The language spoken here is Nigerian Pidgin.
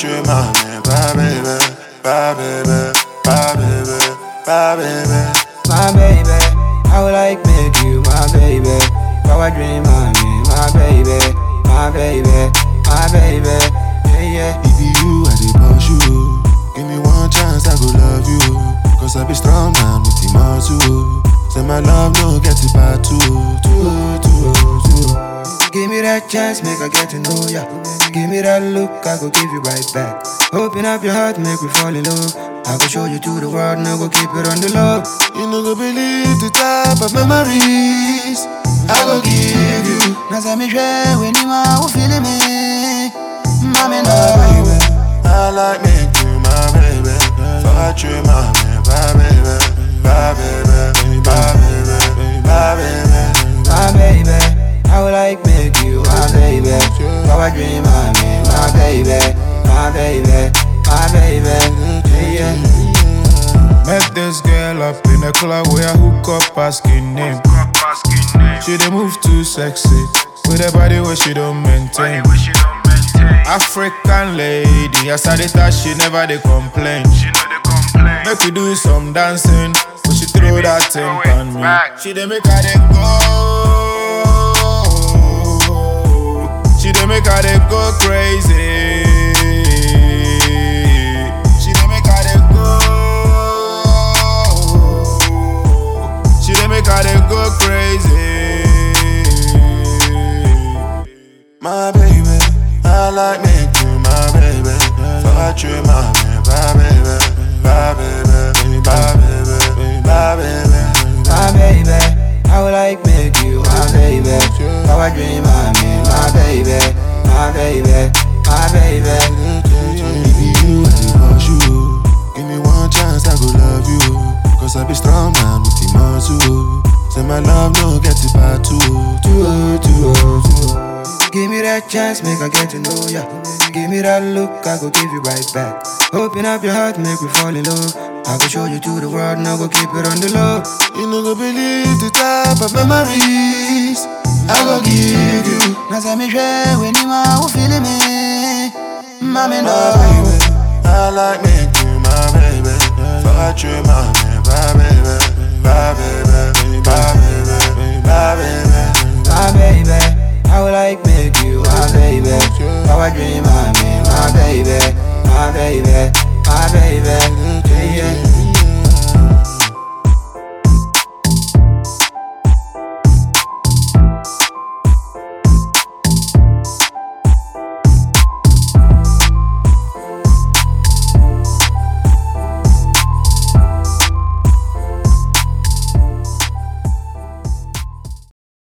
dream my man, bye baby, bye baby, bye baby, bye baby. my baby. I would like make you my baby. Power dream, my man, my baby, my baby, my baby. Yeah, yeah. If you I dey push you, give me one chance I go love you. Cause I be strong man with the muscle. Say my love no get it bad too, too, too, too. Give me that chance, make I get to know ya. Give me that look, I go give you right back. Open up your heart, make me fall in love. I go show you to the world, now go keep it on the low. You no go believe the type of memories I go give you. Now say me share when you are who feeling me. Mommy, no. baby. I like me you my baby. So I treat my man, bye baby, bye baby, bye baby, bye baby. my baby. I would like make you my baby. Power dream, my man, my baby, my baby, my baby. Yeah, yeah. Met this girl up in a club where I hook up asking name. She dey move too sexy with a body where she don't maintain. African lady, as I dey touch, she never dey complain. Make we do some dancing, but she throw that thing on me. She dey make her dey go. She dey make her dey go crazy. She dey make her dey go. She dey make her dey go crazy. My baby, I like me you my baby. So I treat my man, bye baby, bye baby, bye baby, bye baby. my baby. I would like make you my baby. Power dream, my man, my baby, my baby, my baby. If you I dey push you, give me one chance I go love you. Cause I be strong man with the muscle. Say my love no get it bad too, too, too, too. Give me that chance, make I get to know ya. Give me that look, I go give you right back. Open up your heart, make me fall in love. I go show you to the world, now go keep it on the low. You no go believe the type of memories I go give you. Now say me share when you are who feeling me. Mommy, no. My baby, I like me you my baby. So I treat my man, bye baby, bye baby, bye baby, bye baby. my baby. I would like make you my baby. Power dream, my man, my baby, my baby, my baby.